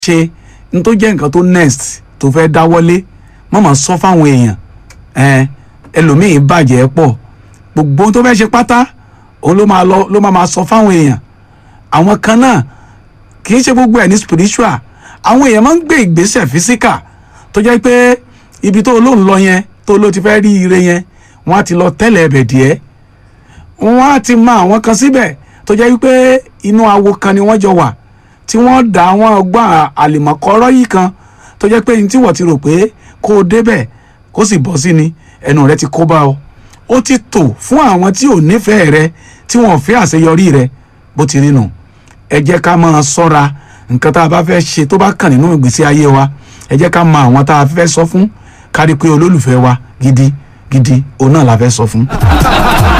ṣe n tó jẹ́ nǹkan tó next tó fẹ́ dáwọ́lé má máa sọ fáwọn èèyàn ẹn ẹlòmíì bàjẹ́ pọ̀ gbogbo ohun tó fẹ́ ṣe pátá òun ló máa lọ ló máa máa sọ fáwọn èèyàn àwọn kan náà kì í ṣe gbogbo ẹ̀ ní spiritual àwọn èèyàn máa ń gbé ìgbésẹ̀ physical tó jẹ́ pé ibi tó lóun lọ yẹn tó ló ti fẹ́ rí ire yẹn wọ́n á ti lọ tẹ́lẹ̀ ẹ̀bẹ̀ díẹ̀ wọ́n á ti mọ àwọn kan síbẹ̀ tó jẹ́ wípé inú awo kan ni wọ́n jọ wà tí wọ́n dá àwọn ọgbọ́n àlìmọ̀kọ́rọ́ yìí kan tó jẹ́ pé ní tí wọ́n ti rò pé kó o débẹ̀ kó sì bọ́ sí ni ẹnu rẹ ti kó bá ọ ó ti tò fún àwọn tí ò nífẹ̀ẹ́ rẹ tí wọ́n fẹ́ àṣeyọrí rẹ bó ti rí nù ẹ jẹ́ ká máa ṣọ́ra nǹkan tá a bá fẹ́ ṣe tó bá kàn nínú ìgbésí ayé wa ẹ jẹ́ ká mọ àwọn tá a fẹ́ sọ fún kárí pé olólùfẹ́ wa gidi gidi òun náà la fẹ́ sọ fún.